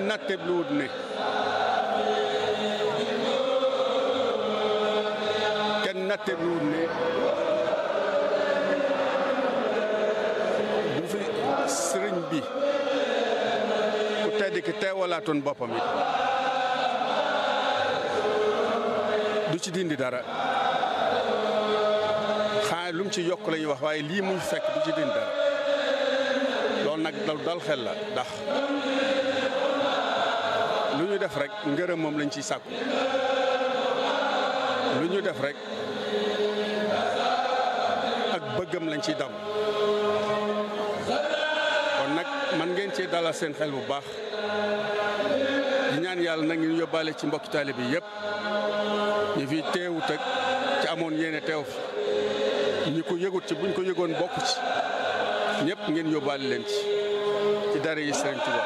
nattebluwut ne kenn nattebluwut ne bu fi sëriñ bi ku tedd ki teewalaatoon boppam it du ci dindi dara xanaa lu mu ci yokk la ñuy wax waaye lii muy fekk du ci dindi dara loolu nag dal dal xel la ndax lu ñu def rek ngërëm moom lañ ciy sàkku lu ñu def rek ak bëggam lañ ciy dam kon nag man ngeen cee dalal seen xel bu baax di ñaan yàlla nag ñu yóbbaale ci mbokki taalibe bi yëpp ñu fi teewut ak ci amoon yéene teew fi ñi ko yëgut ci buñ ko yëgoon bokk ci ñëpp ngeen yóbbaale leen ci ci dara yi Sëriñ Tuubaa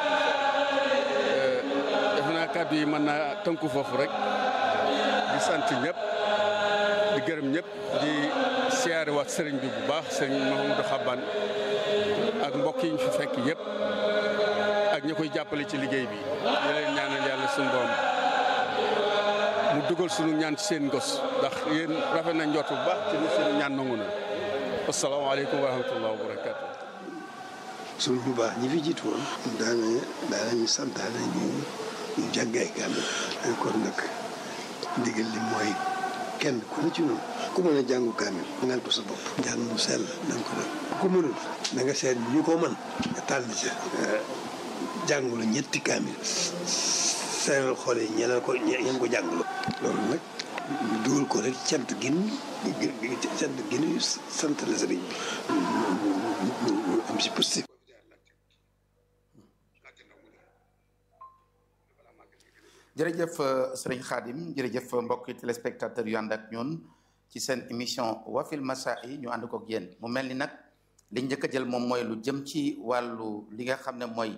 def naa kàddu yi mën naa tënku foofu rek di sant ñëpp di gërëm ñëpp di siyaare waat sëriñ bi bu baax sëriñ Mahamadou Xaban ak mbokk yi ñu fi fekk yëpp ak ñi koy jàppale ci liggéey bi di leen ñaanal yàlla suñu borom mu dugal suñu ñaan ci seen ngos ndax yéen rafet na njort bu baax ci ni suñu ñaan nangu na asalaamaaleykum wa rahmatullah wa barakaatu. suñ bu baax ñi fi jiitu woon daana daanañu santaane ñu ñu jàngay kàddu kon nag ndigal li mooy kenn ku ne ci noonu ku mën a jàngu kaamil ngal ko sa bopp jàng mu sell na nga ko def ku mënul na nga seet ñu ko mën nga tànn ca jàngulu ñetti kaamil seeral xool yi ñeneen ko ñeen ko jàngulu loolu nag ñu dugal ko rek cant gin cant gin sant la sëriñ bi ñu am si positif jërëjëf sëriñ Khadim jërëjëf mbokki téléspectateurs yu ànd ak ñun ci seen émission wafil masa yi ñu ànd kook yéen mu mel ni nag li njëkk a jël moom mooy lu jëm ci wàllu li nga xam ne mooy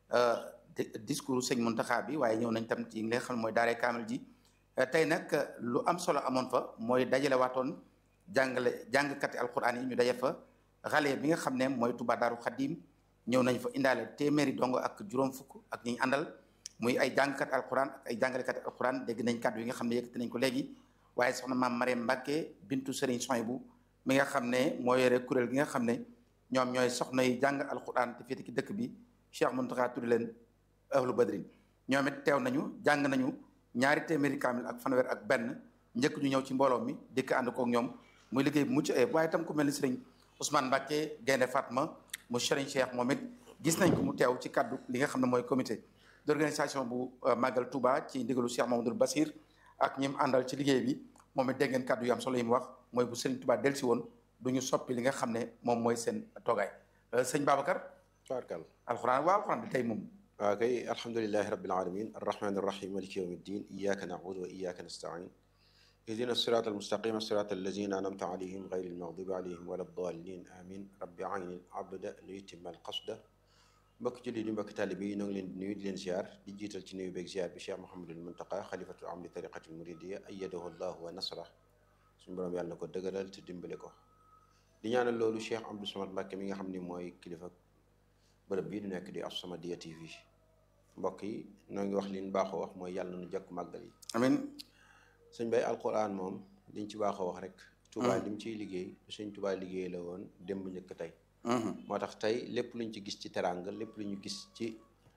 discours sëñ Muntaxa bi waaye ñëw nañ tam ci li nga xam ne mooy daaree kaamil ji tey nag lu am solo amoon fa mooy dajale waatoon jàngale jàngkati alquran yi ñu daje fa xale bi nga xam ne mooy Touba Daaru Xadim ñëw nañ fa indaale téeméeri dongo ak juróom fukk ak ñi ñu àndal muy ay jàngkat alquran ak ay jàngalekat alquran dégg nañ kàddu yi nga xam ne yëkkati nañ ko léegi waaye soxna maam Mariam Mbacke bintu Serigne Soyibu mi nga xam ne moo yore kuréel gi nga xam ne ñoom ñooy soxna yi jàng alquran te féete ci dëkk bi Cheikh Mountakha tuddi leen ahlu badrin ñoom it teew nañu jàng nañu ñaari téeméeri kaamil ak fanweer ak benn njëkk ñu ñëw ci mbooloo mi dikk ànd kook ñoom muy liggéey bu mucc ayib waaye itam ku mel ni Serigne Ousmane Mbacke Gaynde Fatma mu Serigne Cheikh moom it gis nañ ko mu teew ci kaddu li nga xam ne mooy comité d'organisation bu Magal Touba ci ndigalu Cheikh Mamadou Bassir ak ñi mu àndal ci liggéey bi moom it dégg ngeen kàddu yu am solo yi mu wax mooy bu Serigne Touba delsi woon du ñu soppi li nga xam ne moom mooy seen toogaay sëñ Babacar. tabarkal alxuraan waaw alxuraan bi tey moom. waaw kay alhamdulilahi rabbil alamin arrahmani arrahim maliki yawmi ddin iyaka nabudu wa iyaka nastain ihdina sirata almustaqima sirata allazina anamta alayhim gayri almaghdubi alayhim wala ddallin amin rabbi ayni abda li yutimma alqasda mbokki julli di mbokki taalibe yi ñoo ngi leen di nuyu di leen ziar di jiital ci nuyu beeg ziar bi Cheikh Mouhamadul Muntaqa xalifatul am li tariqatil muridiya ayyadahu llahu wa nasra suñu borom yàlla na ko dëgëral te dimbale ko di ñaanal loolu Cheikh Abdou Samad Mbacke mi nga xam ni mooy kilifa bërëb bii du nekk di As-Samadiyya TV mbokk yi ñoo ngi wax li ñu baaxoo wax mooy yàlla nu jekk màggal yi amiin sëñ bay alquran moom liñ ci baaxoo wax rek Touba lim ciy liggéey sëñ Touba liggéey la woon démb njëkk tey moo tax tey lépp luñ ci gis ci teranga lépp lu ñu gis ci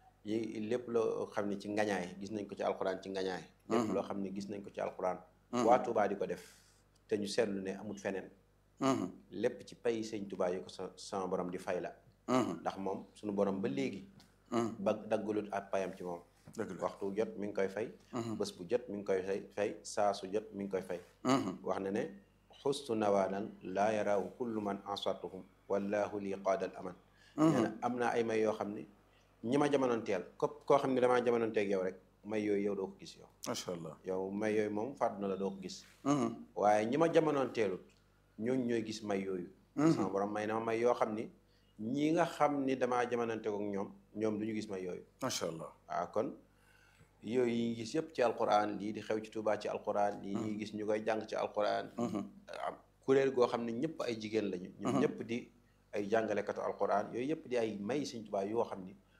yi lépp loo xam ne ci ngañaay gis nañ ko ci alquran ci ngañaay lépp loo xam ne gis nañ ko ci alquran waa Touba di ko def te ñu seetlu ne amul feneen lépp ci pay sëñ Touba yi ko sa sama borom di fay la ndax moom suñu borom ba léegi ba daggalut ak payam ci moom waxtu jot mi ngi koy fay bés bu jot mi ngi koy fay fay saa su jot mi ngi koy fay wax na ne xustu nawaanan laa yaraahu kullu man ansatuhum wallahu lii qaadal aman nee na am naa ay may yoo xam ne ñi ma jamonoonteel képp koo xam ne damaa jamonoonteeg yow rek may yooyu yow doo ko gis yow macha allah yow may yooyu moom fàddu na la doo ko gis waaye ñi ma jamonoonteelut ñooñ ñooy gis may yooyu sama borom may na ma may yoo xam ni ñi nga xam ni damaa jamonoonteeg ak ñoom ñoom du ñu gis may yooyu macha allah waaw kon yooyu yi ngi gis yëpp ci alquran lii di xew ci Tuubaa ci alquran lii ñuy gis ñu koy jàng ci alquran am kuréel goo xam ne ñëpp ay jigéen lañu ñoom ñëpp di ay jàngalekatu alquran yooyu yëpp di ay may Sëñ Tuubaa yoo xam ni